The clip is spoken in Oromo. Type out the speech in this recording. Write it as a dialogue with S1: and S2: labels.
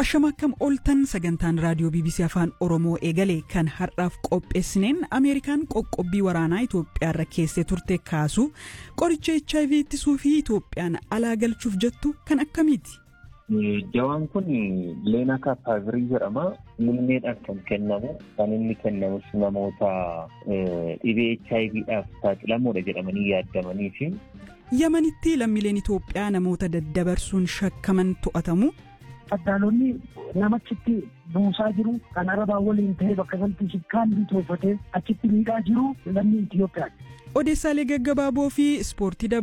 S1: Ashama akkam ooltan sagantaan raadiyoo BBC Afaan Oromoo eegale kan har'aaf qopheessineen Ameerikaan qoqqobbii waraanaa Itoophiyaarra keessee turte kaasu qoricha HIV ittisuu fi Itoophiyaan alaa galchuuf jettu kan akkamiiti?
S2: Jawaan kun Leenaa Kaapaavirii jedhama. Muummeedhaan kan kennamu kan inni kennamus namoota dhibee HIVdhaaf saaxilamoodha jedhamanii yaadamanii fi.
S1: Yamanitti lammiileen Itoophiyaa namoota daddabarsuun shakkaman to'atamu.
S3: Addaalonni namachitti buusaa jiru kan arabaa waliin ta'ee bakka sanatti shikkaan bitoofatee achitti miidhaa jiru lammii Itoophiyaati.
S1: Odeessaalee gaggabaaboo fi ispoortii